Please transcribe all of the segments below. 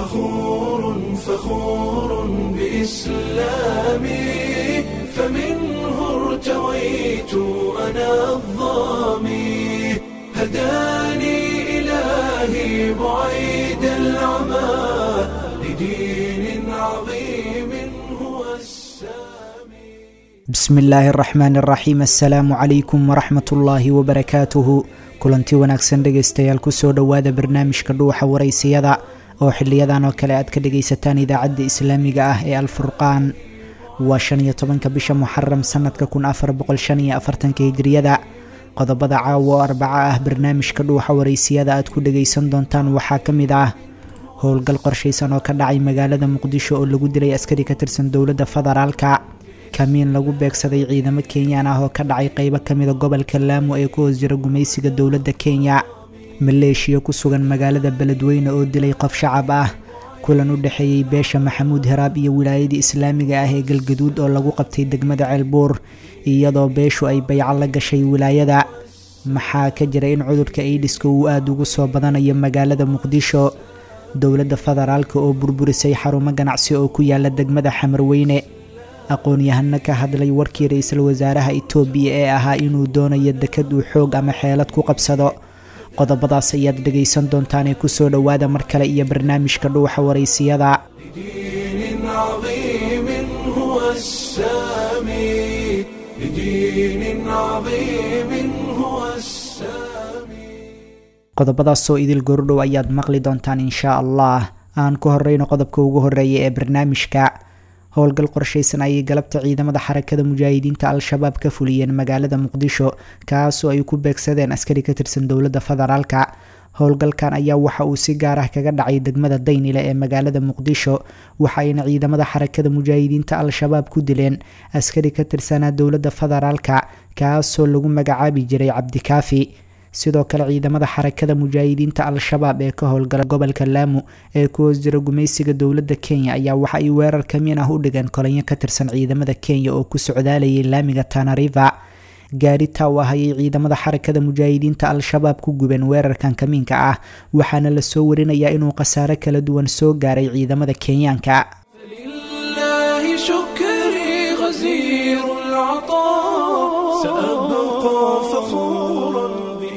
فخور فخور بإسلامي فمنه ارتويت أنا الظامي هداني إلهي بعيد العمى لدين عظيم هو السامي bismi illaahi araxmaan araxiim assalaamu calaykum waraxmat ullaahi wabarakaatuhu kulanti wanaagsan dhegaystayaal kusoo dhowaada barnaamijka dhuuxa waraysiyada oo xiliyadan oo kale aad ka dhagaysataan idaacadda islaamiga ah ee alfurqaan waa shan iyo tobanka bisha muxaram sanadka kun afar boqol shan iyo afartanka hijriyada qodobada caawa oo arbaco ah barnaamijka dhuuxa waraysiyada aad ku dhagaysan doontaan waxaa ka mid ah howlgal qorshaysan oo ka dhacay magaalada muqdisho oo lagu dilay askari ka tirsan dowladda federaalka kamiin lagu beegsaday ciidamo kenyaan ah oo ka dhacay qeybo kamida gobolka laamo ee ku hoos jira gumaysiga dowladda kenya maleeshiya ku sugan magaalada beledweyne oo dilay qof shacab ah kulan u dhexeeyey beesha maxamuud heraab iyo wilaayadii islaamiga ah ee galgaduud oo lagu qabtay degmada ceelbuur iyadoo beeshu ay bayco la gashay wilaayada maxaa ka jira in cudurka aidiska uu aada ugu soo badanayo magaalada muqdisho dowladda federaalka oo burburisay xarumo ganacsi oo ku yaala degmada xamarweyne aqoon-yahano ka hadlay warkii ra-iisul wasaaraha itoobiya ee ahaa inuu doonayo dekad uu xoog ama xeelad ku qabsado qodobadaas ayaad dhegaysan doontaanee kusoo dhowaada mar kale iyo barnaamijka dhuuxa waraysiyada لدين عظيم هو السامي لدين عظيم هو السامي qodobadaasoo idil gordhow ayaad maqli doontaan inshaa allah aan ku horeyno qodobka ugu horeeya ee barnaamijka howlgal qorshaysan ayay galabta ciidamada xarakada mujaahidiinta al-shabaab ka fuliyeen magaalada muqdisho kaasoo ay ku beegsadeen askari ka tirsan dowladda federaalka howlgalkan ayaa waxa uu si gaar ah kaga dhacay degmada daynile ee magaalada muqdisho waxaayna ciidamada xarakada mujaahidiinta al-shabaab ku dileen askari ka tirsanaa dowladda federaalka kaasoo lagu magacaabi jiray cabdikaafi sidoo kale ciidamada xarakada mujaahidiinta al-shabaab ee ka howlgala gobolka laamu ee ku hoos jira gumaysiga dowladda kenya ayaa waxa ay weerar kamiin ah u dhigeen kolanyo ka tirsan ciidamada kenya oo ku socdaalayay laamiga tanariva gaari taaw ah ayay ciidamada xarakada mujaahidiinta al-shabaab ku gubeen weerarkan kamiinka ah waxaana lasoo warinayaa inuu khasaare kala duwan soo gaaray ciidamada kenyaanka فلله شكري غزير العطاء سأبقى فخورا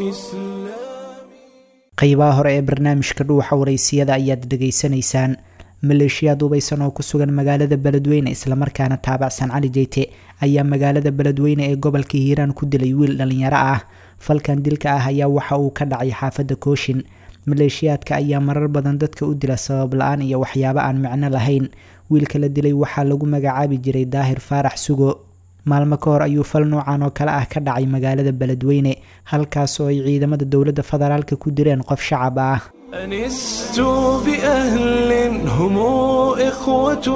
بإسلامي qeybaha hore ee barnaamijka dhuuxa waraysiyada ayaad dhegaysanaysaan maleeshiyaad hubaysan oo ku sugan magaalada beledweyne islamarkaana taabacsan cali jeyte ayaa magaalada beledweyne ee gobolka hiiraan ku dilay wiil dhalinyaro ah falkan dilka ah ayaa waxa uu ka dhacay xaafadda kooshin maleeshiyaadka ayaa marar badan dadka u dila sabab la-aan iyo waxyaabo aan micno lahayn wiilka la dilay waxaa lagu magacaabi jiray daahir faarax sugo maalmo ka hor ayuu fal noocan oo kale ah ka dhacay magaalada beledweyne halkaas oo ay ciidamada dowladda federaalka ku direen qof shacab ah أنست بأهل هم إخوة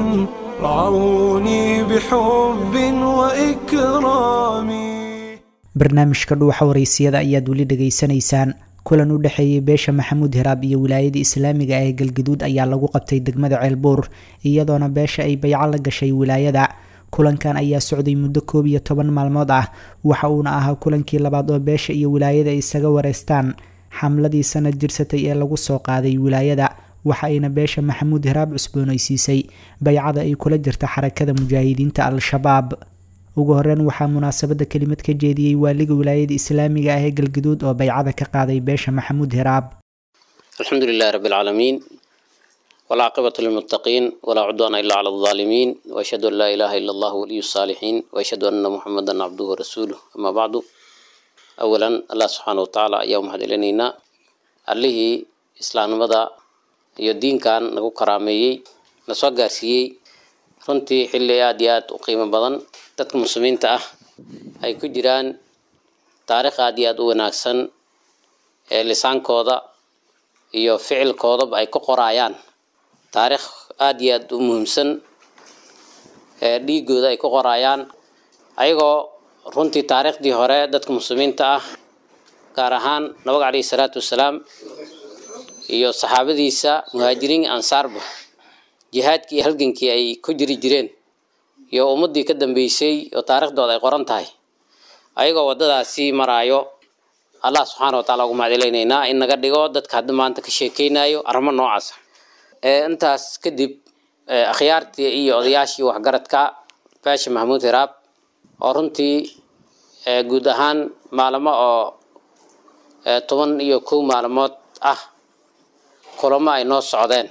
رعوني بحب وإكرام barnaamijka dhuuxa waraysiyada ayaad weli dhegaysanaysaan kulan u dhexeeyey beesha maxamuud heraab iyo wilaayada islaamiga ee galgaduud ayaa lagu qabtay degmada ceelbuur iyadoona beesha ay bayco la gashay wilaayada kulankan ayaa socday muddo koob iyo toban maalmood ah waxa uuna ahaa kulankii labaad oo beesha iyo wilaayada ay isaga wareystaan xamladii sanad jirsatay ee lagu soo qaaday wilaayada waxa ayna beesha maxamuud heraab cusboonaysiisay baycada ay kula jirta xarakada mujaahidiinta al-shabaab ugu horeyn waxaa munaasabada kelimad ka jeediyey waaliga wilaayada islaamiga ah ee galgaduud oo baycada ka qaaday beesha maxamuud heraab الحمد لله رب العالمين والعاقبة للمتقين ولا عدوان إلا على الظالمين وأشهد أن لا إله إلا الله ولي الصالحين وأشهد أن محمدا عبده ورسوله أما بعد أولا الله سبحانه وتعالى يوم هذا لنا عليه إسلام مدى يدين كان نقو كرامي نسوى قاسيي runtii xilli aada iyo aada u qiimo badan dadka muslimiinta ah ay ku jiraan taariikh aada iyo aada u wanaagsan ee lisaankooda iyo ficilkoodaba ay ka qoraayaan taariikh aada iyo aada u muhiimsan ee dhiigooda ay ka qoraayaan ayagoo runtii taariikhdii hore dadka muslimiinta ah gaar ahaan nabiga caleyhi salaatu wasalaam iyo saxaabadiisa muhaajiriin ansaarba jihaadkii iyo halgankii ay ku jiri jireen iyo ummaddii ka dambeysay oo taariikhdooda ay qoran tahay ayagoo waddadaasi maraayo allah subxaana wa taala ugu mahadceleynaynaa in naga dhigo dadka hadda maanta ka sheekeynayo arrimo noocaasa intaas kadib akhyaartii iyo odayaashii waxgaradka beesha maxamuud hiraab oo runtii guud ahaan maalmo oo toban iyo kow maalmood ah kulamo ay noo socdeen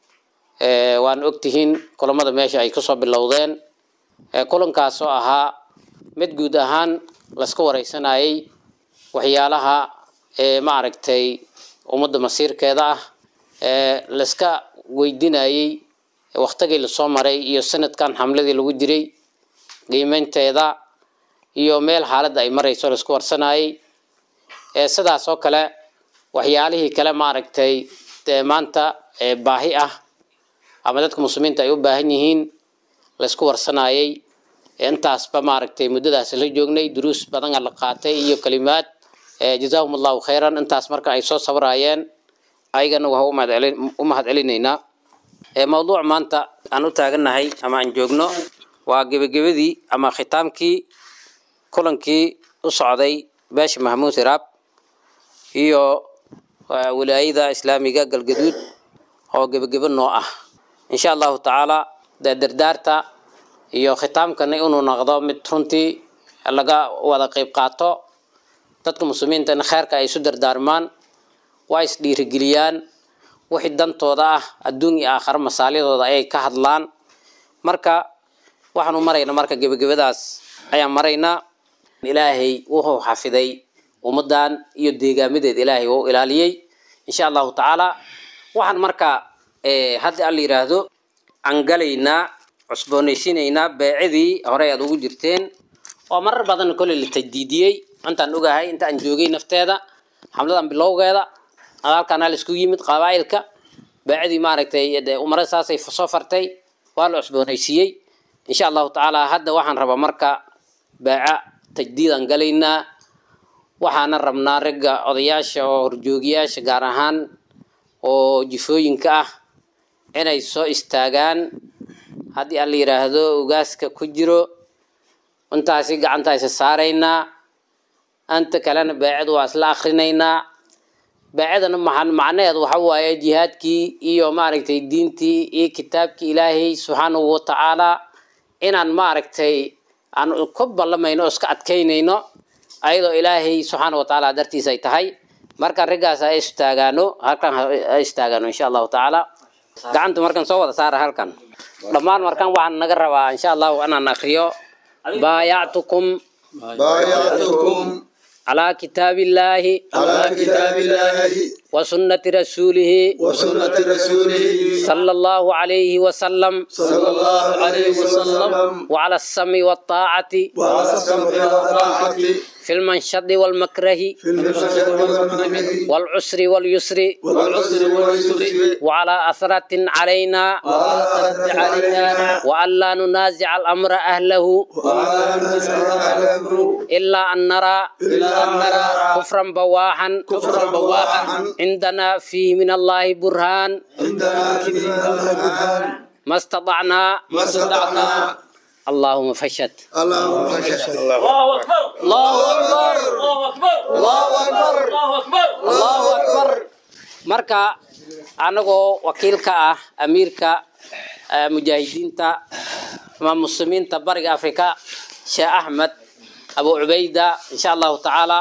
waan ogtihiin kulamada meesha ay kasoo bilowdeen kulankaas oo ahaa mid guud ahaan laska wareysanayay waxyaalaha maaragtay ummadda masiirkeeda ah laska weydinayay waktigii lasoo maray iyo sanadkan xamladii lagu jiray qiimeynteeda iyo meel xaaladda ay marayso laisku warsanayay sidaas oo kale waxyaalihii kale maaragtay maanta baahi ah ama dadka muslimiinta ay u baahan yihiin laisku warsanayay intaasba maaragtay muddadaas la joognay duruus badana la qaatay iyo kalimaad jazaahum allahu khayran intaas marka ay soo sabrayeen ayagana waa u mahad celinaynaa mawduuc maanta aan u taagannahay ama aan joogno waa gebagabadii ama khitaamkii kulankii u socday beesha maxamuud hiraab iyo wilaayada islaamiga galgaduud oo gebagebo noo ah insha allahu tacaala dee dardaarta iyo khitaamkana inuu noqdo mid runtii laga wada qeyb qaato dadka muslimiinta in kheerka ay isu dardaarmaan waa is dhiirigeliyaan wixii dantooda ah adduun iyo aakhare masaalidooda ayay ka hadlaan marka waxaanu maraynaa marka gebagabadaas ayaan maraynaa ilaahay wuxuu xafiday ummadan iyo deegaamadeed ilaahay wuu ilaaliyey insha allahu tacaala waxaan marka hadda alla yidhaahdo aan galaynaa cusboonaysiinaynaa beecidii horey aad ugu jirteen oo marar badan kolley la tajdiidiyey intaan ogahay inta aan joogay nafteeda xamladan bilowgeeda halkaana la isku yimid qabaa'ilka beecidii maaragtay umarada saasay soo fartay waa la cusboonaysiiyey insha allahu tacaala hadda waxaan rabaa marka beeca tajdiidaan galaynaa waxaana rabnaa ragga odayaasha oo horjoogiyaasha gaar ahaan oo jifooyinka ah inay soo istaagaan haddii aan la yidhaahdo ugaaska ku jiro intaasi gacanta isa saaraynaa anta kalena beecadu waa isla akrinaynaa beecadana macnaheed waxa waaye jihaadkii iyo maaragtay diintii iyo kitaabkii ilaahay subxaanahu watacaala inaan maaragtay aan ku ballamayno oo iska adkaynayno ayadoo ilaahay subxaana watacaala dartiisa ay tahay marka raggaas ha istaagaano halkan ha istaagaano insha allahu tacaala gacanta markan soo wada saara halkan dhammaan markan waxaan naga rabaa insha allahu inaan akriyo baayactukum بايعتكم calaa kitaabi illaahi على كتاب الله wa sunnati rasuulihi وسنة رسوله sala allahu calayhi wasalam صلى الله عليه وسلم وعلى السمع والطاعة وعلى السمع والطاعة في المنشد والمكره في المشهد والمنهج والعسر واليسر والعسر واليسر وعلى أثرة علينا وعلى الرد علينا وألا ننازع الأمر أهله وعلى أن نسأل الأمر إلا أن نرى إلا أن نرى كفرا بواحا كفرا بواحا عندنا فيه من الله برهان عندنا كثير البرهان ما استطعنا ما استطعنا اللهم فشد اللهم فشل الله أكبر الله أكبر الله أكبر الله أكبر الله أكبر marka anagoo wakiilka ah amiirka eh, mujaahidiinta ama muslimiinta bariga afrika sheekh axmed abu cubayda insha allahu tacaala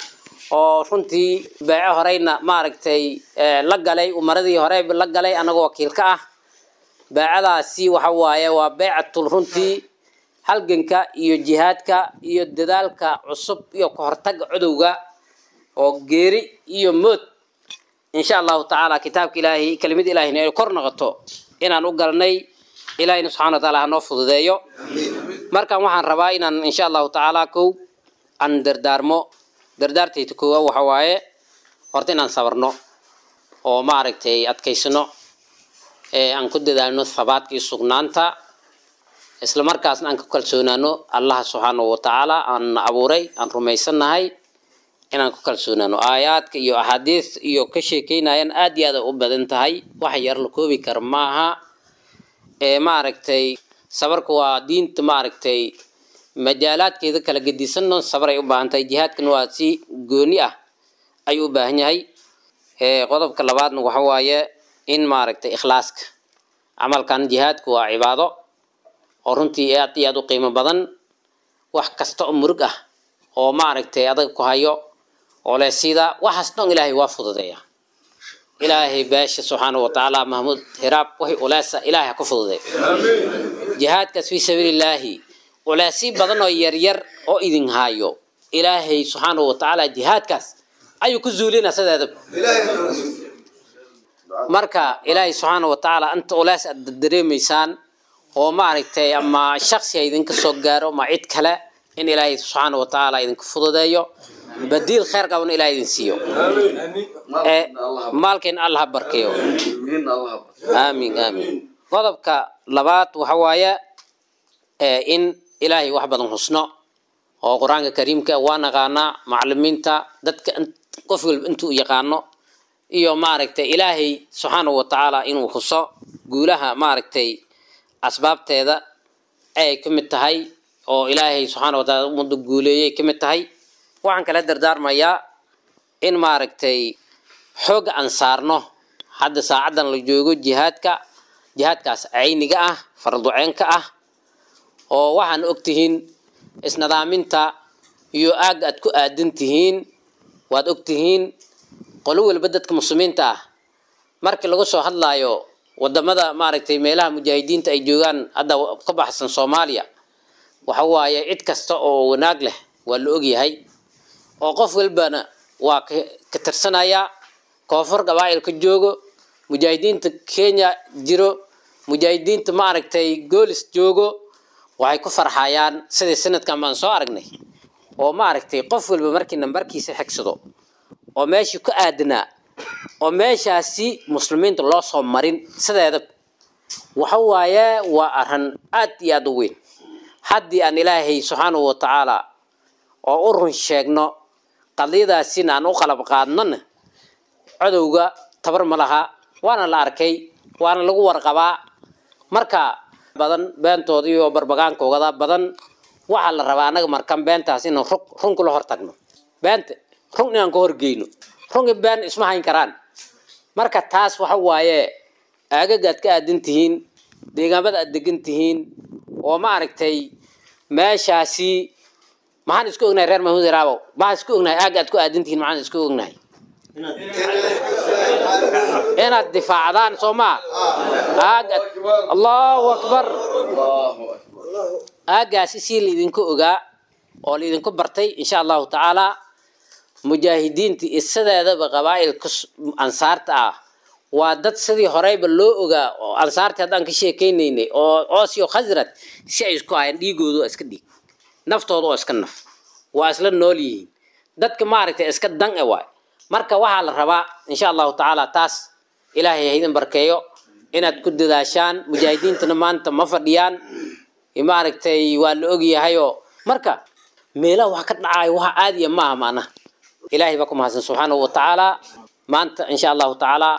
oo runtii beece horeyna maaragtay eh, la galay umaradii hore la galay anagoo wakiilka ah beecadaasi waxa waaye waa beecatul runtii halganka iyo jihaadka iyo dadaalka cusub iyo kahortaga cudowga oo geeri iyo mood insha allahu tacaala kitaabka ilaahay kelimad ilaahina ay kor noqoto inaan u galnay ilaahina subxana wa taala hanoo fududeeyo markan waxaan rabaa inaan insha allahu tacaala kow aan dardaarmo dardaartayta koowa waxa waaye horta inaan sabarno oo maaragtay adkaysano ee aan ku dadaalno thabaadka iyo sugnaanta isla markaasna aan ku kalsoonaano allaha subxaanahu watacaala aan na abuuray aan rumaysannahay inaan ku kalsoonaano aayaadka iyo axaadiis iyo ka sheekeynayaan aad iyo aad ay u badan tahay wax yar la koobi kara maaha ee maaragtay sabarka waa diinta maaragtay majaalaadkeeda kala gedisanno sabar ay u baahan tahay jihaadkana waa si gooni ah ayuu u baahan yahay ee qodobka labaadna waxa waaye in maaragtay ikhlaaska camalkan jihaadku waa cibaado oo runtii aad iyo aad u qiimo badan wax kasta oo murug ah oo maaragtay adag ku hayo oo leh sida waxaas dhan ilaahay waa fududeeya ilaahay beesha subxaanahu watacaala mahmuud hiraab wixii uleesa ilaahay ha ku fududeeyo jihaadkaas fii sabiilillaahi uleesii badan oo yaryar oo idin haayo ilaahay subxaanahu watacaala jihaadkaas ayuu ku zuulina sideeda marka ilaahay subxaanahu watacaala inta ulees aad dareemaysaan oo maaragtay ama shaksi ha idinka soo gaaro ama cid kale in ilaahay subxaanahu watacaala idinku fududeeyo badiil kheer qabana ilahay idin siiyo ee maalkeen allah ha barkeeyo aamin aamin qodobka labaad waxa waaye ee in ilaahay wax badan husno oo qur-aanka kariimka waa naqaanaa macalimiinta dadka in- qof walba intuu yaqaano iyo maaragtay ilaahay subxaanahu watacaala inuu huso guulaha maaragtay asbaabteeda ay ka mid tahay oo ilaahay subxaanahu watacaala ummadda guuleeyay ka mid tahay waxaan kala dardaarmayaa in maaragtay xooga aan saarno hadda saacaddan la joogo jihaadka jihaadkaas cayniga ah farduceenka ah oo waxaan ogtihiin isnidaaminta iyo aagga aad ku aadan tihiin waad ogtihiin qolo walba dadka muslimiinta ah markii lagu soo hadlaayo wadamada maaragtay meelaha mujaahidiinta ay joogaan hadda ka baxsan soomaaliya waxa waaye cid kasta oo wanaag leh waa la ogyahay oo qof walbana waa ka ka tirsanaya koonfur gabaa'il ka joogo mujaahidiinta kenya jiro mujaahidiinta maaragtay goolis joogo waxay ku farxayaan sidii sanadkan baan soo aragnay oo maaragtay qof walba markii nambarkiisa xigsado oo meeshii ku aadanaa oo meeshaasi muslimiinta loo soo marin sideeda waxa waaye waa arrin aad iyo aad u weyn haddii aan ilaahay subxaanahu watacaala oo u run sheegno qadiyadaasina aan u qalab qaadnona cadowga tabar ma laha waana la arkay waana lagu warqabaa marka badan beentooda iyo barbagaankoogada badan waxaa la rabaa anaga markan beentaas inaan run run kula hortagno beenta run inaan ka horgeyno runki been isma hayn karaan marka taas waxa waaye aagaga aad ka aadan tihiin deegaamada aad degan tihiin oo maaragtay meeshaasi maxaan isku ognahay reer mahmuud iraabow maxaan isku ognahay aagga aad ku aadan tihiin maxaan isku ognahay inaad difaacdaan soo maa aagga allahu akbar aaggaasi si laidinku ogaa oo laidinku bartay insha allahu tacaala mujaahidiinta iyo sideedaba qabaa'ilka s- ansaarta ah waa dad sidii horeyba loo ogaa oo ansaartii haddaan ka sheekeynaynay oo oos iyo khasrad si ay isku hayaan dhiigooda oo iska dhiig naftooda oo iska naf waa isla nool yihiin dadka maaragtay iska dan e waay marka waxaa la rabaa insha allahu tacaala taas ilaahay ha idin barkeeyo inaad ku dadaashaan mujaahidiintana maanta ma fadhiyaan maaragtay waa la ogyahayoo marka meelaha wax ka dhacayo waxa caadiya maaha macnaha ilaahay baa ku mahadsan subxaanahu watacaala maanta insha allahu tacaala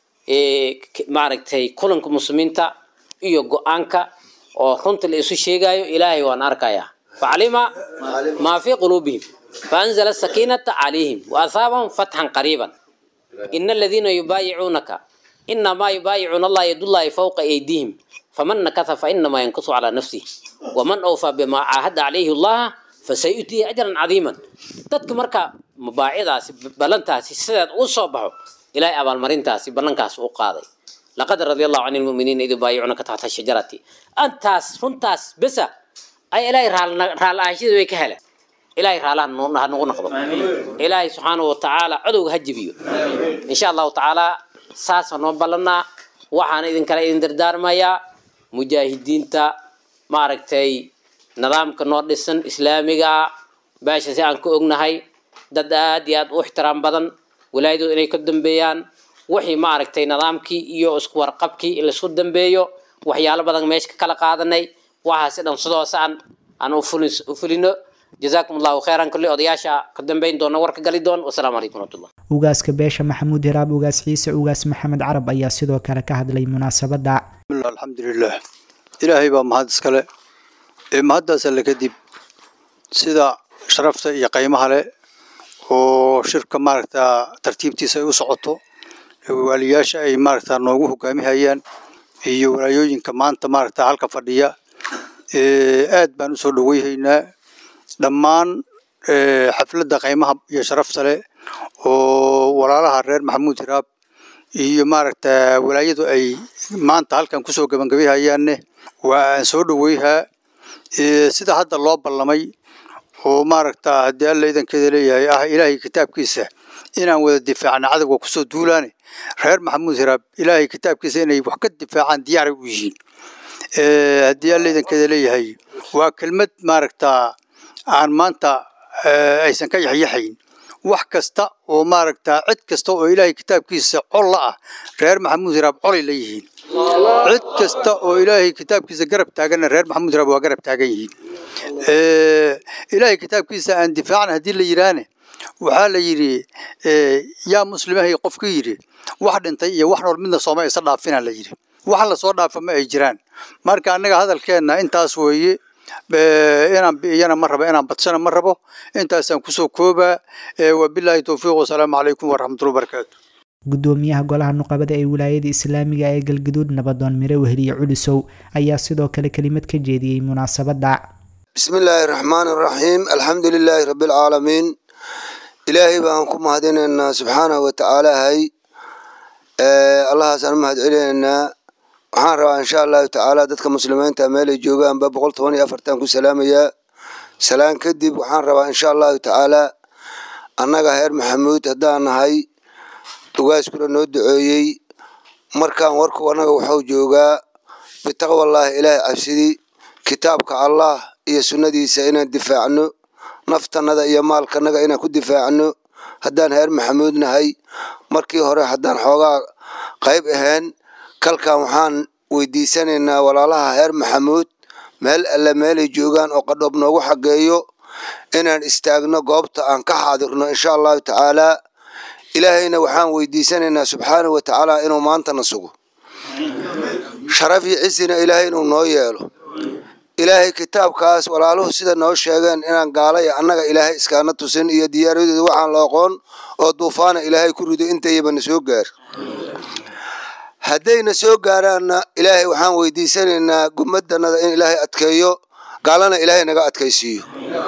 ee, k- maaragtay kulanka muslimiinta iyo go-aanka oo runta la isu sheegayo ilaahay waan arkayaa facalima maa fii quluubihim faanzala sakiinata calayhim waahaabahum fatxan qariiban ina aladiina yubaayicuunaka inamaa yubaayicuuna allah yadullahi fawqa aydihim faman nakatha fainamaa yankusu calaa nafsih waman awfaa bimaa caahada calayhi allaha fasayutihi ajran cadiiman dadka marka mubaacidaasi ballantaasi sideed uu soo baxo ilaahay abaalmarintaasi ballankaas u qaaday laqad radia allahu can lmuminiina id yubaayicuunaka taxta shajarati antaas runtaas besa ay ilaahay raal- raal-aashada way ka heleen ilaahay raalaha nu- ha nagu noqdo ilaahay subxaanahu watacaala codowga ha jebiyo insha allahu tacaala saasa noo ballanaa waxaana idinkale idin dardaarmayaa mujaahidiinta maaragtay nidaamka noo dhisan islaamiga beesha si aan ka ognahay dad aad iyo aad u ixtiraam badan walaayadooda inay ka dambeeyaan wixii maaragtay nidaamkii iyo isku warqabkii in laisku dambeeyo waxyaalo badan meesha ka kala qaadanay waxaasi dhan sidoos aan aan u fulin- u fulino jazaakum allahu khayran kulli odayaasha ka dambeyn doona warka gali doon wasalaamu calaykum waraxmatullah ugaaska beesha maxamuud hiraab ugaas ciise ugaas maxamed carab ayaa sidoo kale ka hadlay munaasabadda bismillah alxamdulilah ilaahay baa mahad iskale ee mahaddaas alle kadib sida sharafta iyo qiimaha leh oo shirka maaragta tartiibtiisa ay u socoto waaliyaasha ay maaragta noogu hogaamihayaan iyo walaayooyinka maanta maaragta halka fadhiya aad baan usoo dhaweyhaynaa dhammaan xafladda qiimaha iyo sharafta leh oo walaalaha reer maxamuud hiraab iyo maaragta walaayadu ay maanta halkan kusoo gabagabayhayaanne waa aan soo dhaweyhaa sida hadda loo ballamay oo maaragta haddii alla idankeeda leeyahay ah ilaahay kitaabkiisa inaan wada difaacna cadowga kusoo duulaane reer maxamuud hiraab ilaahay kitaabkiisa inay wax ka difaacaan diyaaray u yihiin haddii alla idankeeda leeyahay waa kelmad maaragta aan maanta aysan ka yaxyaxayn wax kasta oo maaragta cid kasta oo ilaahay kitaabkiisa col la ah reer maxamuud hiraab colay la yihiin cid kasta oo ilaahay kitaabkiisa garab taaganna reer maxamuud hiraab waa garab taagan yihiin ilaahay kitaabkiisa aan difaacna haddii la yidhaahne waxaa la yidhi yaa muslimahay qofku yidhi wax dhintay iyo wax nool midna sooma isa dhaafina la yidhi wax lasoo dhaafa ma ay jiraan marka annaga hadalkeenna intaas weeye inaan bi'iyana ma rabo inaan badsana ma rabo intaasaan kusoo koobaa wabilaahi towfiiq wasalaamu calaykum waraxmatullahi wabarakaatu gudoomiyaha golaha nuqabada ee wilaayada islaamiga ee galgaduud nabadoon mire weheliye culisow ayaa sidoo kale kelimad ka jeediyey munaasabadda bismi illaahi raxmaan iraxiim alxamdu lilaahi rabbialcaalamiin ilaahay baan ku mahadinaynaa subxaanahu watacaalahay allahaasaan u mahad celinaynaa waxaan rabaa insha allahu tacaala dadka muslimiinta meelay joogaanba boqol toban iyo afartan ku salaamayaa salaan kadib waxaan rabaa insha allahu tacaala annaga heer maxamuud haddaan nahay ugaaskuna noo duceeyey markaan warku annaga waxuu joogaa bitaqwallaahi ilaahay cabsidii kitaabka allah iyo sunnadiisa inaan difaacno naftanada iyo maalkanaga inaan ku difaacno haddaan heer maxamuud nahay markii hore haddaan xoogaa qayb ahayn kalkan waxaan weydiisanaynaa walaalaha heer maxamuud meel alle meelay joogaan oo qadhoob noogu xageeyo inaan istaagno goobta aan ka xaadirno insha allahu tacaalaa ilaahayna waxaan weydiisanaynaa subxaanahu watacaala inuu maantana sugo sharaf iyo cisina ilaahay inuu noo yeelo ilaahay kitaabkaas walaaluhu sida noo sheegeen inaan gaala iyo annaga ilaahay iskaana tusin iyo diyaaradooda waxaan la aqoon oo duufaana ilaahay ku rido intayabana soo gaar haddayna soo gaaraanna ilaahay waxaan weydiisanaynaa gummadanada in ilaahay adkeeyo gaalana ilaahay naga adkaysiiyo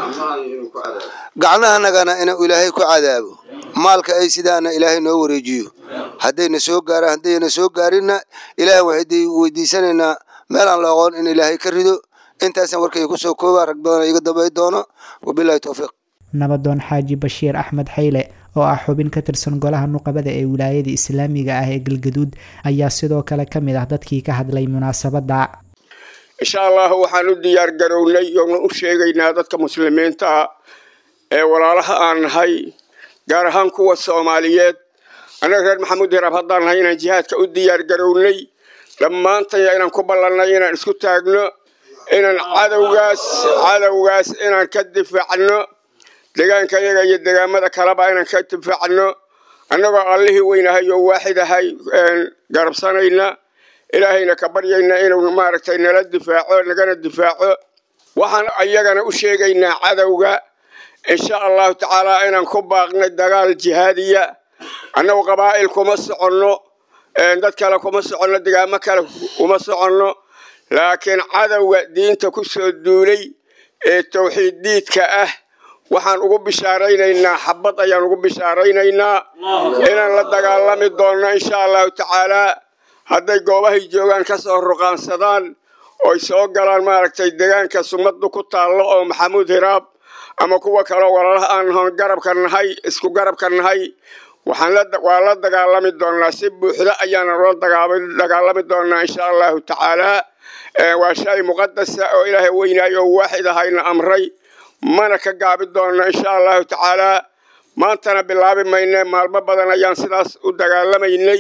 gacnahanagana inuu ilaahay ku cadaabo maalka ay sidaana ilaahay noo wareejiyo haddayna soo gaaraan haddayna soo gaarinna ilaahay waxay weydiisanaynaa meel aan la aqoon in ilaahay ka rido intaasaan warkayga kusoo koobaa rag badan iga dambay doono wabilahi towfiiq nabadoon xaaji bashiir axmed xayle oo ah xubin ka tirsan golaha nuqabada ee wilaayada islaamiga ah ee galgaduud ayaa sidoo kale ka mid ah dadkii ka hadlay munaasabadda insha allahu waxaan u diyaar garownay oona u sheegaynaa dadka muslimiinta ah ee walaalaha aan nahay gaar ahaan kuwa soomaaliyeed annaga reer maxamuud hiraab haddaan nahay inaan jihaadka u diyaar garownay dhammaantaya inaan ku ballannay inaan isku taagno inaan cadowgaas cadowgaas inaan ka difaacno deegaanka yaga iyo deegaamada kaleba inaan ka difaacno annagoo allihii weynahay oo waaxid ahay garabsanayna ilaahayna ka baryayna inuu maaragtay nala difaaco nagana difaaco waxaan ayagana u sheegaynaa cadowga insha allahu tacaala inaan ku baaqnay dagaal jihaadiya annagu qabaa'il kuma soconno dad kale kuma soconno degaamo kale kuma soconno laakiin cadowga diinta ku soo duulay ee tawxiid diidka ah waxaan ugu bishaaraynaynaa xabad ayaan ugu bishaaraynaynaa inaan la dagaalami doonno insha allahu tacaalaa hadday goobahay joogaan ka soo ruqaansadaan oy soo galaan maaragtay deegaanka sumaddu ku taallo oo maxamuud hiraab ama kuwa kaleo walaalaha aan hoon garabka nahay isku garabka nahay waxaan waa la dagaalami doonnaa si buuxda ayaana la dagaalami doonnaa insha allahu tacaalaa waa shay muqadasa oo ilaahay weynaayo oo waaxid ahayna amray mana ka gaabi doonno insha allahu tacaalaa maantana bilaabi mayne maalmo badan ayaan sidaas u dagaalamaynay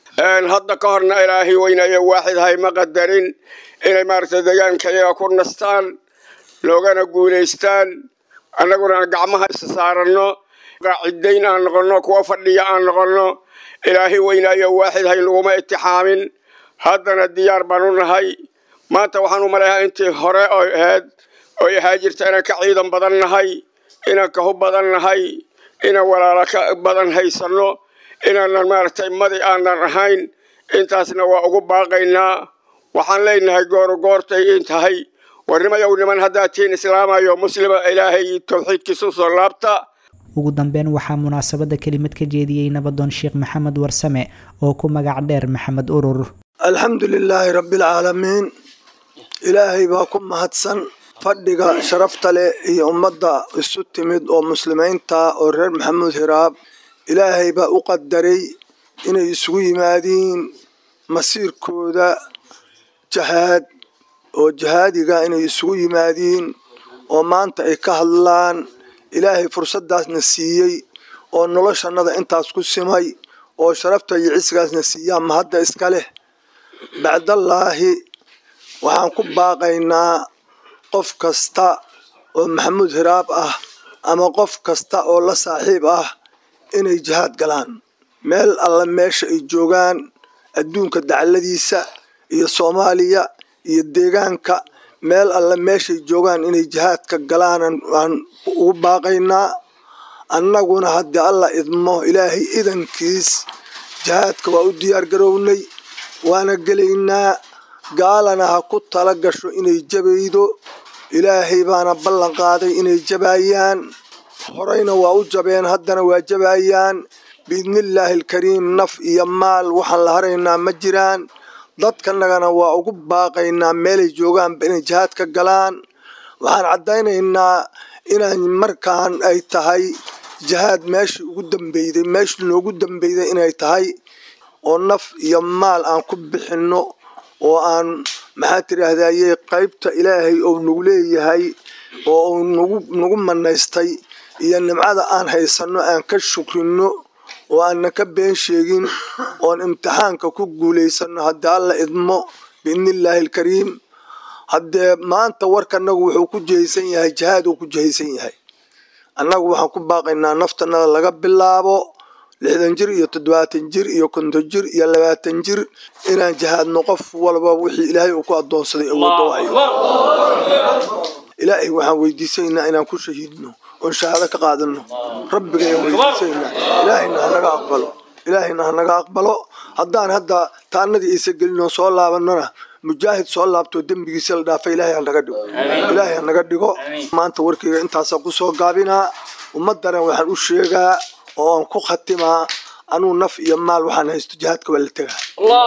hadda ka horna ilaahay weynaayo waaxid ahay ma qadarin inay maaragtay deegaanka iyaga ku nastaan loogana guulaystaan annaguna aan gacmaha isa saaranno qaacidayn aan noqonno kuwa fadhiya aan noqonno ilaahay weynaayo waaxid hay naguma itixaamin haddana diyaar baan u nahay maanta waxaan u maleeyaa intii hore oo ahayd oy ahaa jirta inaan ka ciidan badan nahay inaan kahu badan nahay inaan walaalo ka badan haysanno inaanan maaragtay madi aanan ahayn intaasna waa ugu baaqaynaa waxaan leenahay gooro goortay in tahay warnimayow niman haddaad tihiin islaamayo muslima ilaahay towxiidkiisa u soo laabta ugu dambeyn waxaa munaasabadda kelimad ka jeediyey nabadoon sheekh maxamed warsame oo ku magac dheer maxamed urur alxamdu lilaahi rabbialcaalamiin ilaahay baa ku mahadsan fadhiga sharafta leh iyo ummadda isu timid oo muslimiinta oo reer maxamuud hiraab ilaahay baa u qadaray inay isugu yimaadiin masiirkooda jahaad oo jahaadiga inay isugu yimaadiin oo maanta ay ka hadlaan ilaahay fursaddaasna siiyey oo noloshannada intaas ku simay oo sharafta iyo cisgaasna siiyaa mahadda iska leh bacdallaahi waxaan ku baaqaynaa qof kasta oo maxamuud hiraab ah ama qof kasta oo la saaxiib ah inay jihaad galaan meel alla meesha ay joogaan adduunka dacladiisa iyo soomaaliya iyo deegaanka meel alle meeshay joogaan inay jihaadka galaan waan ugu baaqaynaa annaguna haddii alla idmo ilaahay idankiis jihaadka waa u diyaar garownay waana gelaynaa gaalana ha ku tala gasho inay jabaydo ilaahay baana ballan qaaday inay jabaayaan horeyna waa u jabeen haddana waa jabaayaan biidnillaahi alkariim naf iyo maal waxaan la haraynaa ma jiraan dadkanagana waa ugu baaqaynaa meelay joogaanba inay jihaad ka galaan waxaan caddaynaynaa inaan markaan ay tahay jihaad meeshii ugu dambeyday meeshii noogu dambeyday inay tahay oo naf iyo maal aan ku bixinno oo aan maxaa tidhaahdaye qaybta ilaahay ou nagu leeyahay oo uu nagu nagu manaystay iyo nimcada aan haysanno aan ka shukrinno oo aanna ka been sheegin oon imtixaanka ku guulaysanno haddii alla idmo biidnillaahi alkariim haddee maanta warkanagu wuxuu ku jihaysan yahay jihaad uu ku jihaysan yahay annagu waxaan ku baaqaynaa naftanada laga bilaabo lixdan jir iyo toddobaatan jir iyo konton jir iyo labaatan jir inaan jihaadno qof walba wixii ilaahay uu ku addoonsaday awoodda wahayo ilaahay waxaan weydiisanaynaa inaan ku shahiidno oon shahaado ka qaadano rabbigayaan weydiisanaynaa ilaahayna hanaga aqbalo ilaahayna hanaga aqbalo haddaan hadda taanadii aysa gelin oo soo laabanona mujaahid soo laabtoo dembigiisa la dhaafa ilaahay hanaga dhigo ilaahay hanaga dhigo maanta warkayga intaasaan kusoo gaabinaa ummadana waxaan u sheegaa oo aan ku khatimaa anuu naf iyo maal waxaan haysto jihaadka waa la tegaa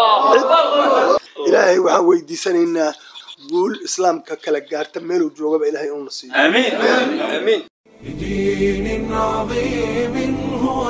ilaahay waxaan weydiisanaynaa guul islaamka kala gaarta meeluu joogaba ilaahay uuna siiyo بدين عظيم هو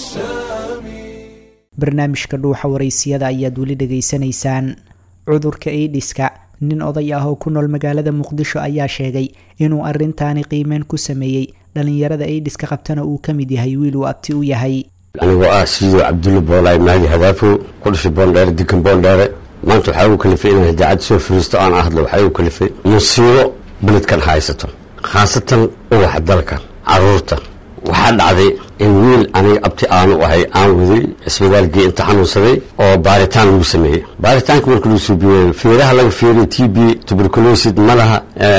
السامي barnaamijka dhuuxa waraysiyada ayaad weli dhegaysanaysaan cudurka aidiska nin oday ah oo ku nool magaalada muqdisho ayaa sheegay inuu arintaani qiimeyn ku sameeyey dhalinyarada aidiska qabtana uu ka mid yahay wiil uu abti u yahay anigoo ah siduu cabdulle boolaay mahdi hadaafo ku dhashay boondheere dikan boondheere maanta waxaa ugu kalifay inaan idaacad soo firiisto aan hadlo waxaa ugu kalifay musiibo beledkan haysato khaasatan uwaxa dalka caruurta waxaa dhacday in wiil aniga abti aanu ahay aan waday isbitaalkii inta xanuunsaday oo baaritaan lagu sameeyey baaritaanka marka lagu suubiyey feeraha laga feeriy t b tuberculosid ma laha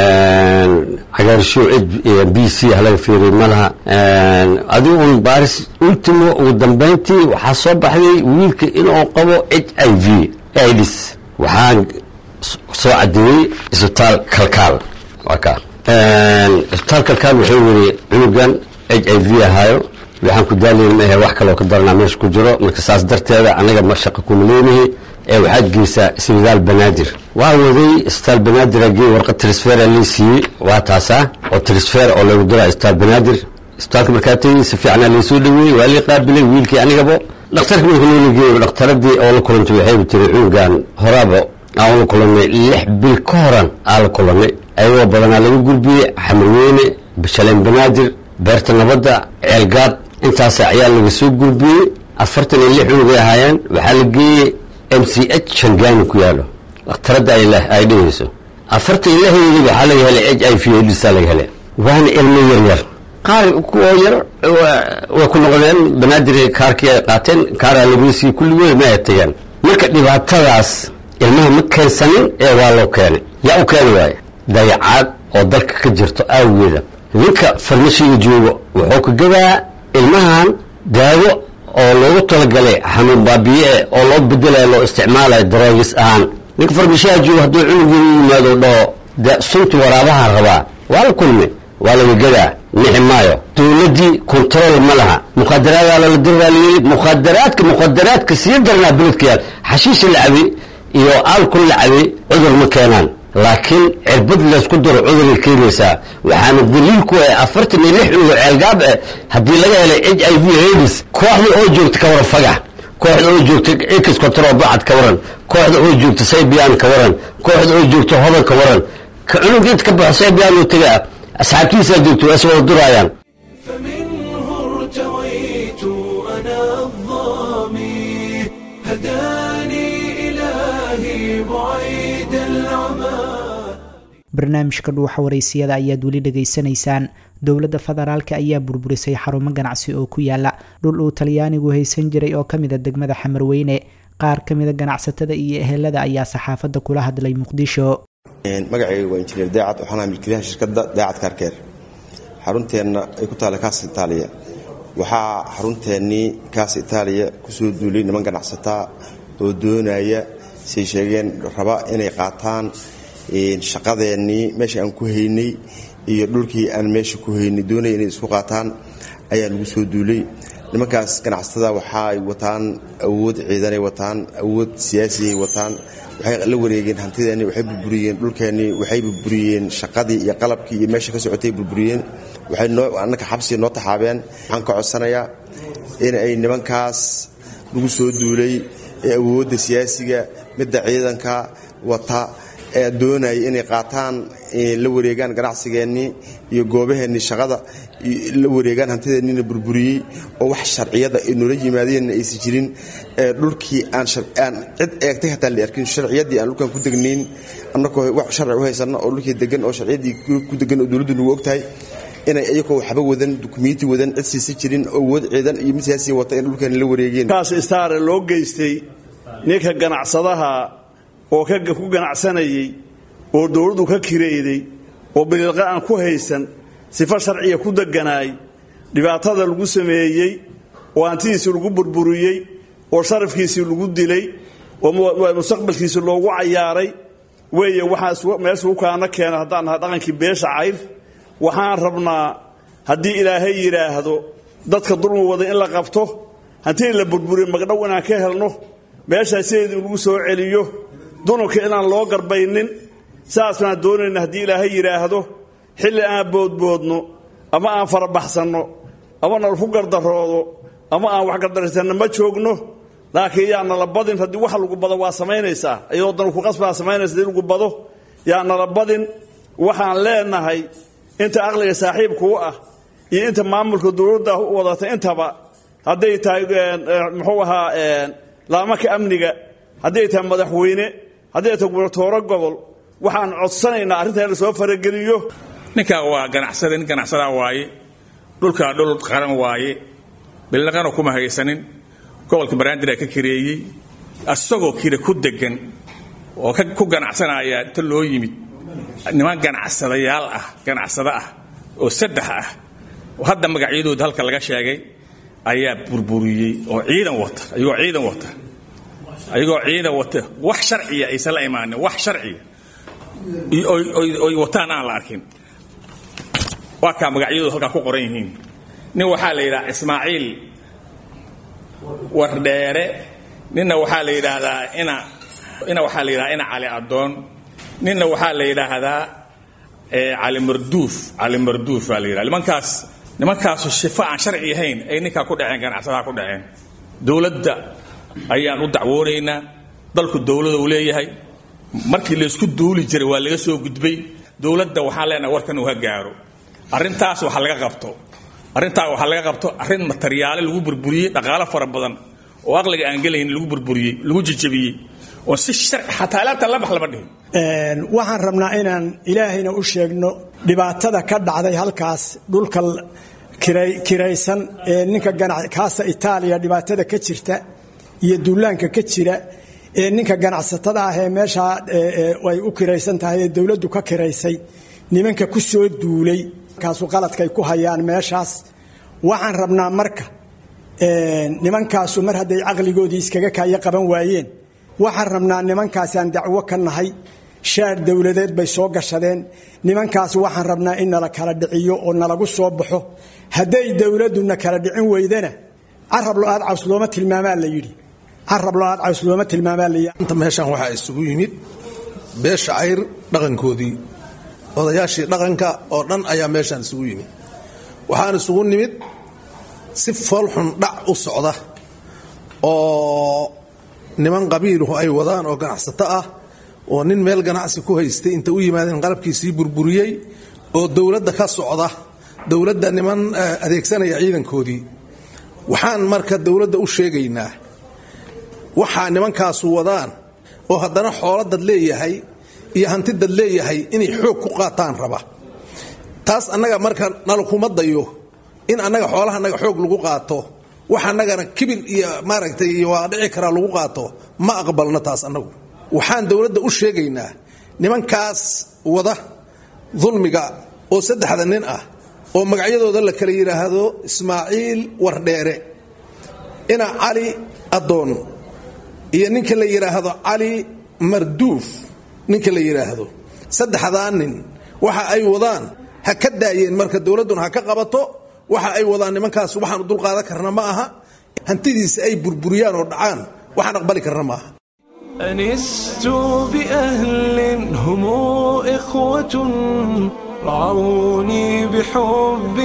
cagaarshow b c ah laga feeriyey ma laha adigu un baaris ultimo ugu dambeyntii waxaa soo baxday wiilka inuu qabo h i v aids waxaan soo cadeeyey isbitaal kalkaal waa kaa isbitaal kalkaal wuxuu weri cunugan h i v ahaayo waxaan ku daalayn maahe wax kaloo ka daranaa meesha ku jiro marka saas darteeda anaga ma shaqa kuma leenahi ee waxaad geysaa isbitaal banaadir waa waday isbitaal banaadir agey warqad trisfera lii siiyey waa taasaa oo trisfer oo lagu diraa isbitaal banaadir isbitaalka markaa tegey si fiicnaa laysoo dhaweeyey waa lii qaabilay wiilkii anigabo dhakhtarka marka loola geeyo dhakhtaradii oo la kulantay waxay tiri cunugan horaaba aan ula kulanay lix bil ka horan aa la kulanay ayagoo badanaa laga gudbiyey xamarweyne bashaleen banaadir beerta nabadda ceelgaad intaasa ayaa laga soo gudbiyey afartan iyo lix cunugay ahaayeen waxaa la geeyey m c h shangaani ku yaalo dhakhtaradda ay dhehayso afartan iyo lixdeedii waxaa laga helay h i v aids laga helay waana ilmo yar yar qaar kuwa yar way ku noqdeen banaadir kaarkii ay qaateen kaaraa lagu siiyey kulligood ma ay tageen marka dhibaatadaas ilmaha ma keensanin ee waa loo keenay yaa u keeni waaye dayacaad oo dalka ka jirto aawigeeda ninka farmashiga joogo wuxuu ka gadaa ilmahan daawo oo loogu talagalay xanuun baabiye oo loo bedelaya loo isticmaalayo daroogis ahaan ninka farmashaha joogo hadduu cunugii u yimaado dhaho de sunta waraabaha rabaa waa la kulmay waa laga gadaa nixi maayo dowladdii kontarool ma laha mukhadaraada lala diraaliyey mukhadaraadka mukhadaraadka sii daranaa beledka yaal xashiisha la cabi iyo alkol la cabi cudur ma keenaan laakiin cirbad laysku daro cuduray keenaysaa waxaana daliil ku ah afartan iyo lix cunugo ceelgaab eh haddii laga helay h i v aids kooxda oo joogta ka waran fagax kooxda oo joogta x control bacad ka waran kooxda oo joogta saybiyan ka waran kooxda oo joogta hodan ka waran ka cunug inta ka baxo saybiyan oo taga asxaabtiisaa joogta waa is wada duraayaan فمنه ارتويت أنا الظامي هداني إلهي بعيد العمى barnaamijka dhuuxa waraysiyada ayaad weli dhegaysanaysaan dowladda federaalka ayaa burburisay xarumo ganacsi oo ku yaala dhul uu talyaanigu haysan jiray oo kamida degmada xamarweyne qaar kamida ganacsatada iyo ehelada ayaa saxaafadda kula hadlay muqdisho magacayga waa injineer daacad waxaan ahaa milkiilaha shirkadda daacad kaarkeer xarunteenna ay ku taalla kaas itaaliya waxaa xarunteennii kaas itaaliya kusoo duulay niman ganacsataa oo doonaya say sheegeen raba inay qaataan shaqadeennii meesha aan ku haynay iyo dhulkii aan meesha ku haynay doonaya inay isku qaataan ayaa lagu soo duulay nimankaas ganacsatada waxaay wataan awood ciidanay wataan awood siyaasiyay wataan waxay la wareegeen hantideenni waxay burburiyeen dhulkeennii waxay burburiyeen shaqadii iyo qalabkii iyo meesha ka socotay burburiyeen waxay noo annaka xabsiga noo taxaabeen waxaan ka codsanayaa in ay nimankaas lagu soo duulay ee awoodda siyaasiga midda ciidanka wata ee doonaya inay qaataan la wareegaan ganacsigeennii iyo goobaheennii shaqada la wareegaan hantideennina burburiyey oo wax sharciyada ay noola yimaadeenna aysan jirin dhulkii aan cid eegtay hataa la arkin sharciyadii aan dhulkan ku degnayn annagoo wax sharci u haysanno oo dhulkii degan oo sharciyadii ku degan oo dowladdu nagu ogtahay inay iyagoo waxba wadan dukumenti wadan cid siisa jirin oo awood ciidan iyo mid siyaasiya wata in dhulkeena la wareegeen kaas istaare loo geystay ninka ganacsadaha oo ku ganacsanayay oo dowladdu ka kireeday oo biliilqa aan ku haysan sifo sharciya ku deganaay dhibaatada lagu sameeyey oo hantidiisii lagu burburiyey oo sharafkiisii lagu dilay oo mustaqbalkiisii loogu cayaaray weeye waxaa meesha u kaana keena haddaan nahay dhaqankii beesha cayr waxaan rabnaa haddii ilaahay yidhaahdo dadka dulmi wada in la qabto hantii la burburiyo magdhow inaan ka helno meeshaa sideedii lagu soo celiyo dunubka inaan loo garbaynin saas baan doonayna haddii ilaahay yidhaahdo xilli aan boodboodno ama aan farabaxsanno ama nalaku gardaroodo ama aan wax gardaraysanno ma joogno laakiin yaa nala badin haddii wax lagu bado waa samaynaysaa iyadoo dan ku qasbaa samaynaysa haddii lagu bado yaa nala badin waxaan leenahay inta aqliga saaxiibkuu ah iyo inta maamulka dowladda wadata intaba hadday tahay muxuu ahaa laamaka amniga hadday tahay madaxweyne hadday tahay gubernatooro gobol waxaan codsanaynaa arrinta in la soo farageliyo ninkaa waa ganacsada nin ganacsadaa waaye dhulkaa dhul qaran waaye bilaqana kuma haysanin gobolka baraandira ka kireeyey asagoo kire ku degan oo ku ganacsanaya inta loo yimid niman ganacsadayaal ah ganacsado ah oo saddex ah oo hadda magacyadooda halka laga sheegay ayaa burburiyey oo ciidan wata ayagoo ciidan wata ayagoo ciidan wata wax sharciya aysan la imaanin wax sharciya oy wataan aan la arkin waa kaa magacyadooda halkaa ku qoran yihiin nin waxaa la yidhaha ismaaciil wardheere ninna waxaa la yidhaahdaa ina ina waxaa la yidhahdaa ina cali adoon ninna waxaa la yidhaahdaa cali marduuf cali marduuf baa la yidhahda nimankaas nimankaasu shifo aan sharci ahayn ay ninkaa ku dhaceen ganacsadaha ku dhaceen dowladda ayaan u dacwoonaynaa dalku dowlada uu leeyahay markii laysku duuli jiray waa laga soo gudbay dowladda waxaan leenahay warkan uu ha gaaro arrintaas waxa laga qabto arrintaa waxaa laga qabto arrin mataryaale lagu burburiyey dhaqaalo fara badan oo aqliga aan gelaynin lagu burburiyey lagu jejabiyey oo si sharci xataa alaabta labax lama dhihin waxaan rabnaa inaan ilaahayna u sheegno dhibaatada ka dhacday halkaas dhulka kiraysan ee ninka kaasa itaaliya dhibaatada ka jirta iyo duulaanka ka jira ee ninka ganacsatada ah ee meeshaa ay u kiraysan tahay ee dowladdu ka kiraysay nimanka ku soo duulay kaasu qaladkay ku hayaan meeshaas waxaan rabnaa marka nimankaasu mar hadday caqligoodii iskaga kaayo qaban waayeen waxaan rabnaa nimankaasaan dacwo ka nahay shaar dowladeed bay soo gashadeen nimankaas waxaan rabnaa in nala kala dhiciyo oo nalagu soo baxo hadday dowladduna kala dhicin weydana carab lo-aad caws looma tilmaamaa la yidhi carab lo-aad caws looma tilmaamaa la yidhi inta meeshaan waxaa isugu yimid beesha cayr dhaqankoodii odayaashii dhaqanka oo dhan ayaa meeshaan isugu yimid waxaan isugu nimid si foolxun dhac u socda oo niman qabiiluhu ay wadaan oo ganacsato ah oo nin meel ganacsi ku haystay inta u yimaadeen qalabkiisii burburiyey oo dowladda ka socda dowladda niman adeegsanaya ciidankoodii waxaan marka dowladda u sheegaynaa waxaa nimankaasu wadaan oo haddana xoolo dad leeyahay iyo hanti dad leeyahay inay xoog ku qaataan raba taas annaga marka nalakuma dayo in annaga xoolaha annaga xoog lagu qaato wax annagana kibir iyo maaragtay iyo waa dhici karaa lagu qaato ma aqbalno taas annagu waxaan dowladda u sheegaynaa nimankaas wada dulmiga oo saddexda nin ah oo magacyadooda la kala yidhaahdo ismaaciil wardheere ina cali addoon iyo ninka la yidhaahdo cali marduuf ninka la yidhaahdo saddexdaa nin waxa ay wadaan ha ka daayeen marka dowladduna ha ka qabato waxa ay wadaan nimankaas waxaanu dulqaadan karna ma aha hantidiisa ay burburiyaan oo dhacaan waxaan aqbali karna ma aha أنست بأهل هم إخوة رعوني بحب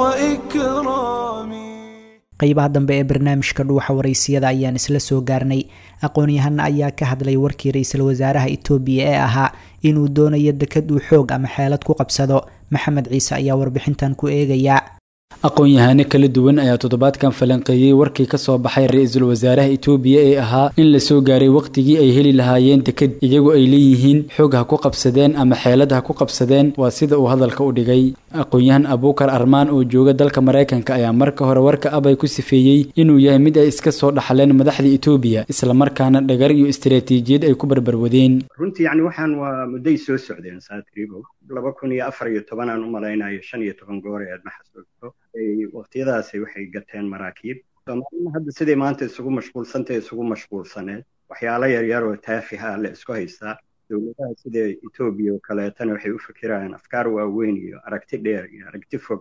وإكرام qaybaha dambe ee barnaamijka dhuuxa waraysiyada ayaan isla soo gaarnay aqoon-yahana ayaa ka hadlay warkii ra-iisul wasaaraha itoobiya ee ahaa inuu doonayo dekad uu xoog ama xeelad ku qabsado maxamed ciise ayaa warbixintan ku eegaya aqoon-yahano kala duwan ayaa toddobaadkan falanqeeyey warkii ka soo baxay ra-iisul wasaaraha itoobiya ee ahaa in la soo gaaray wakhtigii ay heli lahaayeen deked iyagu ay leeyihiin xoog ha ku qabsadeen ama xeelad ha ku qabsadeen waa sida uu hadalka u dhigay aqoon-yahan abuukar armaan oo jooga dalka maraykanka ayaa marka hore warka abay ku sifeeyey inuu yahay mid ay iska soo dhaxleen madaxda itoobiya islamarkaana dhagar iyo istaraatiijiyad ay ku barbarwadeen runtii yani waxaan waa mudday soo socdeen saatriibow laba kun iyo afar iyo tobanaan u malaynayo shan iyo toban goor ee aad ma xasuusto waqtiyadaasi waxay gateen maraakiib soomaalina hadda siday maanta isugu mashquulsantae isugu mashquulsaneed waxyaalo yaryar oo taafiha la isku haystaa dowladaha sida etoobiya oo kaleetana waxay u fikirayaan afkaar waaweyn iyo aragti dheer iyo aragti fog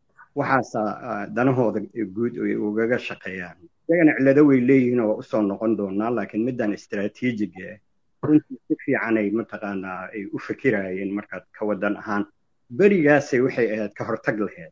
waxaasa danahooda guud ay ugaga shaqeeyaan iyagana cillado way leeyihiin oo usoo noqon doonaa laakiin middan istaraatiijiga ah runtii si fiicanay mataqaanaa ay u fikirayeen markaad ka wadan ahaan berigaasay waxay ahayd ka hortag lahayd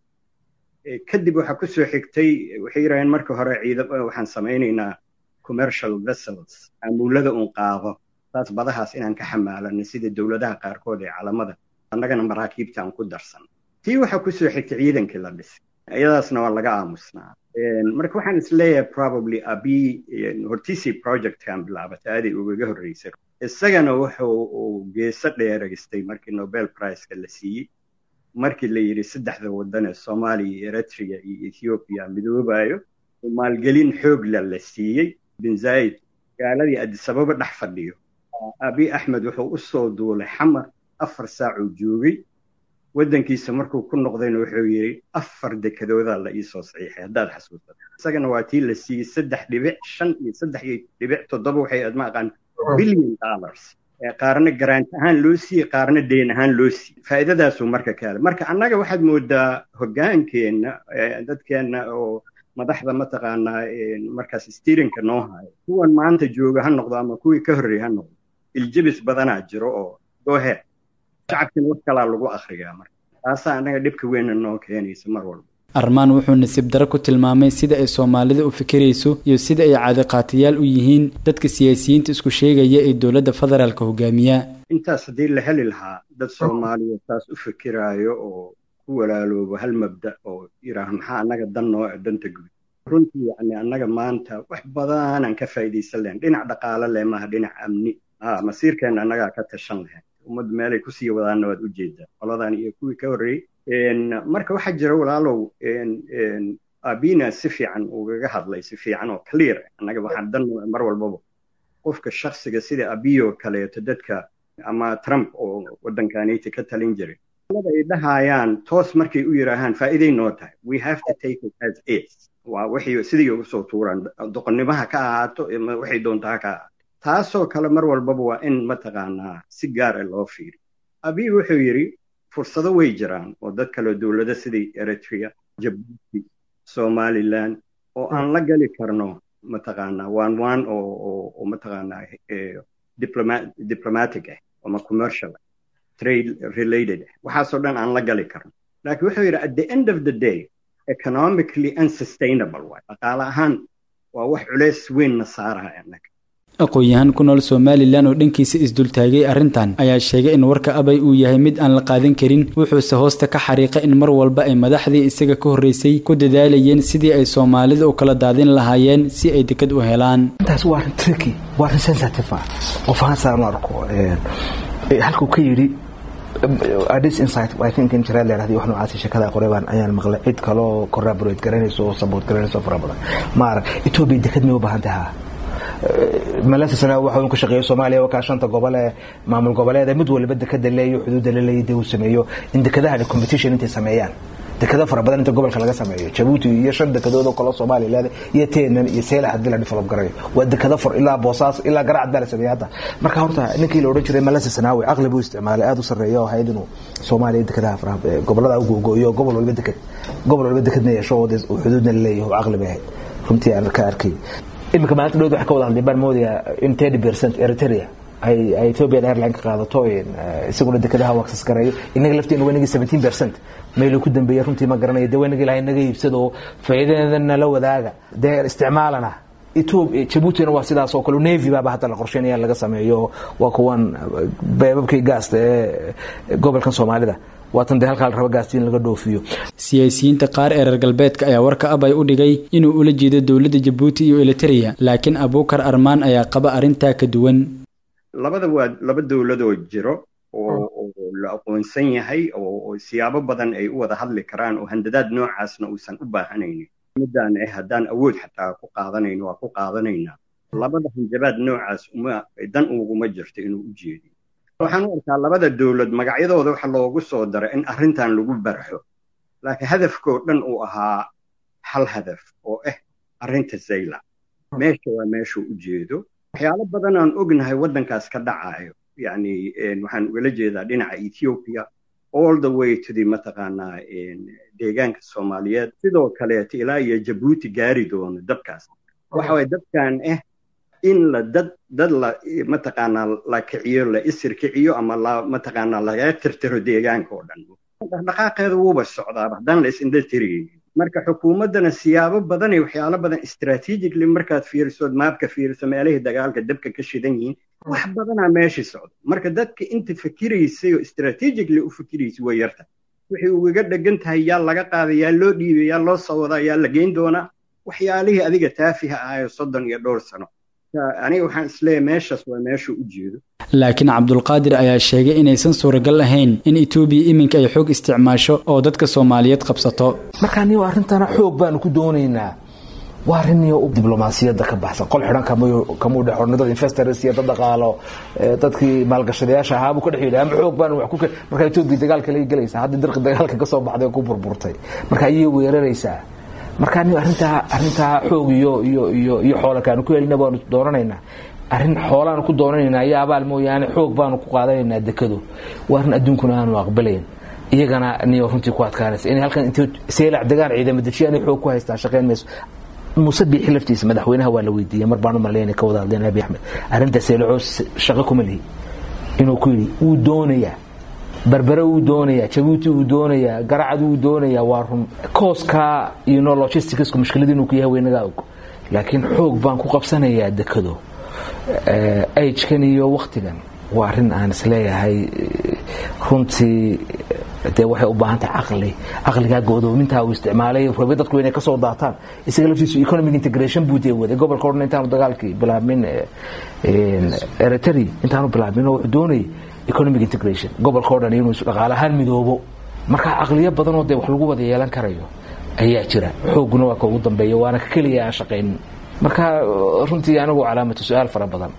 kadib waxaa ku soo xigtay waxay yidhaaheen markii hore ciidam waxaan samaynaynaa commercial vessels amuulada un qaado taas badahaas inaan ka xamaalano sida dowladaha qaarkood ee calamada annagana maraakiibta aan ku darsan tii waxaa ku soo xigtay ciidankii la dhisay iyadaasna waa laga aamusnaa marka waxaan isleeyahay probably abi hortiisii projectkan bilaabatay aaday ugaga horreysay isagana wuxuu uu geeso dheeraystay markii nobel priceka la siiyey markii la yidhi saddexda waddan ee soomaaliya iyo eritrea iyo ethoobiya midoobayo maalgelin xoogla la siiyey bin zaid magaaladii adisababa dhex fadhiyo abi axmed wuxuu u soo duulay xamar afar saacuu joogay waddankiisa markuu ku noqdayna wuxuu yidhi afar dekadoodaa la iisoo saxiixay haddaad xasuusato isagana waa tii la siiyey saddex dhibic shan iyo saddex iyo dhibic toddoba waxay aad ma aqaan billion dollars qaarna garaant ahaan loo siiyey qaarna deen ahaan loo siiyey faa'iidadaasuu marka ka helay marka annaga waxaad moodaa hoggaankeenna dadkeenna oo madaxda mataqaanaa markaas stirinka noo hayo kuwan maanta jooga ha noqdo ama kuwii ka horreeyey ha noqdo iljebis badanaa jiro oo gooheed shacabkina wax kalaa lagu akhriyaa marka taasaa annaga dhibka weynna noo keenaysa mar walba armaan wuxuu nasiib daro ku tilmaamay sida ay soomaalida u fikirayso iyo sida ay caadiqaatayaal u yihiin dadka siyaasiyiinta isku sheegaya ee dowladda federaalka hogaamiya intaas haddii la heli lahaa dad soomaaliya taas u fikiraayo oo ku walaaloobo hal mabda oo yidhaah maxaa annaga dan noo e danta guud runtii yani annaga maanta wax badanaan ka faa'iidaysan lahayn dhinac dhaqaale leh maaha dhinac amni ha masiirkeenna annagaa ka tashan lahayn ummaddu meelay kusii wadaanna waad ujeedaa qoladan iyo kuwii ka horreeyey marka waxaa jira walaalow abina si fiican ugaga hadlay si fiican oo clear annaga waxaan dan mar walbaba qofka shaksiga sida abiyo kaleeto dadka ama trump oo waddankaniti ka talin jiray ay dhahayaan toos markay u yidhaahaan faa'iiday noo tahay we have to take it as is waa waxay sidii uga soo tuuraan doqonnimaha ka ahaato waxay doontaa ha ka ahaato taasoo kale mar walbaba waa in mataqaanaa si gaara loo fiiriyo abiy wuxuu yidhi fursado way jiraan oo dad kale dowlado sidii eritrea jabuuti somaliland oo aan la gali karno mataqaanaa waan waan oo oo mataqaanaa diplomatic ah ama commercial ah trade related ah waxaasoo dhan aan la gali karno laakiin wuxuu yidhi at the end of the day economically unsustainable waay dhaqaale ahaan waa wax culeys weyn na saaraya annaga aqoon-yahan ku nool somalilan oo dhankiisa isdultaagay arrintan ayaa sheegay in warka abay uu yahay mid aan la qaadan karin wuxuuse hoosta ka xariiqay in mar walba ay madaxdii isaga ka horreysay ku dadaalayeen sidii ay soomaalida u kala daadin lahaayeen si ay dekad u helaan intaas waa arrin tricky waa arrin sensitive ah qof ahaan saan u arko halkuu ka yidhi adis insight i think in jiraa leedahay wax noocaasi shakada qoreybaan ayaan maqlay cid kaloo corroborate garanayso oo support garanayso fara badan maarag ethiopia dekad may u baahan tahaa malasa sana waxa uu ka shaqeeyo Soomaaliya waa ka shanta gobol ee maamul goboleed mid walba dekada leeyo xuduud la leeyahay uu sameeyo in dekadaha competition intay sameeyaan dekada fara badan inta gobolka laga sameeyo Djibouti iyo shan dekadood oo kala Soomaaliya leedahay iyo Teenan iyo Seela hadii la develop garayo waa dekada far ilaa Boosaas ilaa Garacad baa la sameeyay hadda marka horta ninkii la oran jiray malasa sanaawi aqlab uu isticmaalay aad u sareeyo oo hay'adinu Soomaaliya dekadaha fara gobolada ugu gooyo gobol walba dekad gobol walba dekadna yeesho oo xuduudna leeyahay aqlab ahayd runtii aan ka arkay imika maalinta dhowd waxa ka wada hadlay baan moodaya in thirty percent eritrea ay ay ethiopian airline ka qaadato isaguna dekadaha u access garayo inaga lafteena waa inagii seventeen percent meeluu ku dambeeyay runtii ma garanayo dee waa inagii ilahay naga iibsado faa'iidadeedana la wadaaga dee isticmaalana ethiopia jabuutina waa sidaas oo kale navy baaba hadda la qorsheynaya laga sameeyo waa kuwan beebabkii gaasta ee gobolkan soomaalida waatan dee halkaa la raba gaastiin laga dhoofiyo siyaasiyiinta qaar ee reer galbeedka ayaa warka abay u dhigay inuu ula jeedo dowladda jabuuti iyo eliteria laakiin abuukar armaan ayaa qaba arrintaa ka duwan labada waa laba dowladoo jiro oo la aqoonsan yahay oo siyaabo badan ay u wada hadli karaan oo handadaad noocaasna uusan u baahanaynin midaan eh haddaan awood xataa ku qaadanayno waa ku qaadanaynaa labada hanjabaad noocaas uma dan uguma jirto inuu u jeediyo waxaan u arkaa labada dowlad magacyadooda waxa loogu soo daray in arrintan lagu barxo laakiin hadafkoo dhan uu ahaa hal hadaf oo ah arrinta zayla meesha waa meeshuu u jeedo waxyaalo badan aan ognahay waddankaas ka dhacayo yacni waxaan ugala jeedaa dhinaca ethiopia all the way to the mataqaanaa deegaanka soomaaliyeed sidoo kaleeto ilaa iyo jabuuti gaari doono dabkaas waxa waye dabkan ah in la dad dad la mataqaanaa la kiciyo la isir kiciyo ama la mataqaanaa laga tirtiro deegaanka oo dhan dhaqdhaqaaqeeda wuuba socdaa haddaan la isindha tiraynin marka xukuumaddana siyaabo badan iyo waxyaalo badan strategically markaad fiirisood maabka fiiriso meelihii dagaalka dabka ka shidan yihiin wax badanaa meeshii socda marka dadka inta fikiraysay oo strategically u fikiraysay way yarta wixii ugaga dhegan tahay yaa laga qaaday yaa loo dhiibay yaa loo soo wadaa yaa la geyn doonaa waxyaalihii adiga taafiha ahayo soddon iyo dhowr sano aniga waxaan isleeyahay meeshaas waa meeshuu u jeedo laakiin cabdulqaadir ayaa sheegay inaysan suuragal ahayn in etoobiya iminka ay xoog isticmaasho oo dadka soomaaliyeed qabsato marka anigo arrintana xoog baanu ku doonaynaa waa arrin iyo diblomaasiyadda ka baxsan qol xidhan kamuu dhex ornay dad investors iyo dad dhaqaalo dadkii maalgashadayaasha ahaa buu ka dhex yidhi ama xoog baanu wax ku marka etoobiya dagaalka laga gelaysaa hadda dirqi dagaalka ka soo baxday oo ku burburtay marka ayay weeraraysaa marka anigo arrintaa arrintaa xoog iyo iyo iyo iyo xoola kaanu ku helina baanu doonanaynaa arrin xoolaanu ku doonanaynaa iyo abaal mooyaane xoog baanu ku qaadanaynaa dekado waa arrin adduunkuna aanu aqbalayn iyagana niyo runtii ku adkaanaysa inay halkan intii seelac degaan ciidamo dejiya inay xoog ku haystaan shaqayn mayso muuse biixi laftiisa madaxweynaha waa la weydiiyey mar baan u malaynay ka wada hadleen abi axmed arrinta seelacoo shaqo kuma lihi inuu ku yidhi wuu doonayaa berbere wuu doonayaa jabuuti wuu doonayaa garacad wuu doonayaa waa run kooska iyo no logisticsku mushkilad inuu ku yahay weynagaa og laakiin xoog baan ku qabsanayaa dekado agekan iyo waktigan waa arrin aan isleeyahay runtii dee waxay u baahan tahay caqli caqligaa go'doomintaa uu isticmaalay rabe dadku inay kasoo daataan isaga laftiisu economic integration buu dee waday gobolka odhan intaanu dagaalkii bilaabmin eritrea intaanu bilaabmin oo wuxuu doonayay economic integration gobolka o dhan inuu dhaqaale ahaan midoobo marka caqliyo badanoo dee wax lagu wada yeelan karayo ayaa jira xooguna waa ka ugu dambeeya waana ka keliya aan shaqaynin marka runtii anigu calaamatu su-aal fara badan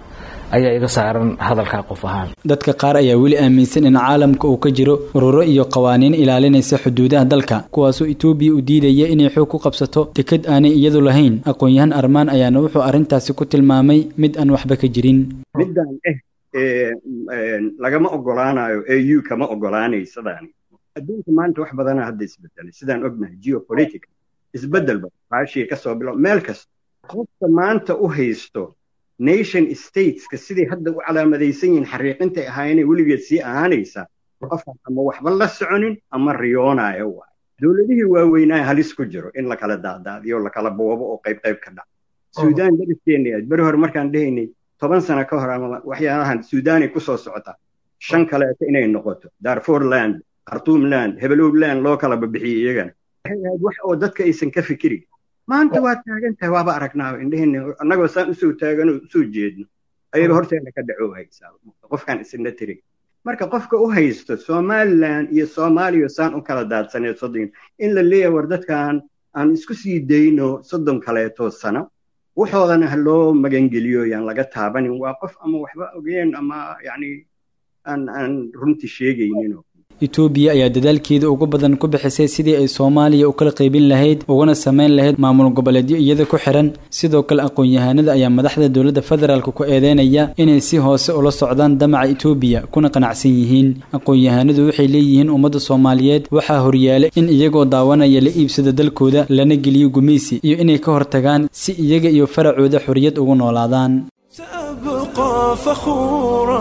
ayaa iga saaran hadalkaa qof ahaan dadka qaar ayaa weli aaminsan in caalamka uu ka jiro ururo iyo qawaaniin ilaalinaysa xuduudaha dalka kuwaasoo etoobiya u diidaya inay xoog ku qabsato deked aanay iyadu lahayn aqoon-yahan armaan ayaana wuxuu arrintaasi ku tilmaamay mid aan waxba ka jirin middan eh lagama ogolaanayo au kama ogolaanaysadaani adduunka maanta wax badana hadda isbedelay sidaan ognahay geopolitical isbedel ba raashiya kasoo bilo meel kasta qofka maanta u haysto nation stateska siday hadda u calaamadaysan yihiin xariiqintay ahaayeenay weligeed sii ahaanaysa qofkan ama waxba la soconin ama riyoonayo waay dowladihii waaweynaa halis ku jiro in lakala daadaadiyo lakala boobo oo qayb qayb ka dhac suudaan dariskeenna beri hore markaan dhehaynay toban sano ka hor ama waxyaalahan suudaanay kusoo socota shan kaleeto inay noqoto darfur land khartuum land hebelow land loo kala babixiyey iyagana waxay ahayd wax oo dadka aysan ka fikirin maanta waa taagan tahay waaba aragnaa indheheenna annagoo saan usoo taagan oo usoo jeedno ayaba horteena ka dhaco haysaa qofkaan isna tirin marka qofka u haysto somaliland iyo soomaaliya saan u kala daadsaneed soddon in la leeyahay war dadkan aan isku sii dayno soddon kaleeto sano waxoodana ha loo magangeliyo yaan laga taabanin waa qof ama waxba ogeen ama yacni aan aan runtii sheegaynin etoobiya ayaa dadaalkeeda ugu badan ku bixisay sidii ay soomaaliya u kala qaybin lahayd ugana samayn lahayd maamul goboleedyo iyada ku xiran sidoo kale aqoon-yahanada ayaa madaxda dowladda federaalk ku eedeynaya inay si hoose ula socdaan damaca etoobiya kuna qanacsan yihiin aqoon-yahanadu waxay leeyihiin ummadda soomaaliyeed waxaa horyaalay in iyagoo daawanaya la iibsado dalkooda lana geliyo gumaysi iyo inay ka hortagaan si iyaga iyo faracooda xorriyad ugu noolaadaan سأبقى فخورا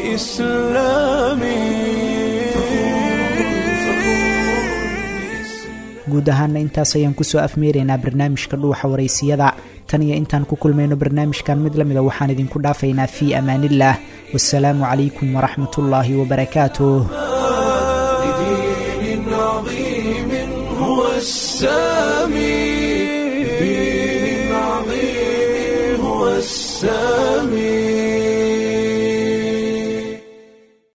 بإسلامي guud ahaana intaas ayaan kusoo afmeeraynaa barnaamijka dhuuxa waraysiyada tan iyo intaan ku kulmayno barnaamijkan mid la mida waxaan idinku dhaafaynaa fii amaanillaah wasalaamu calaykum waraxmatullaahi wabarakaatuh لدين عظيم هو السامي لدين عظيم هو السامي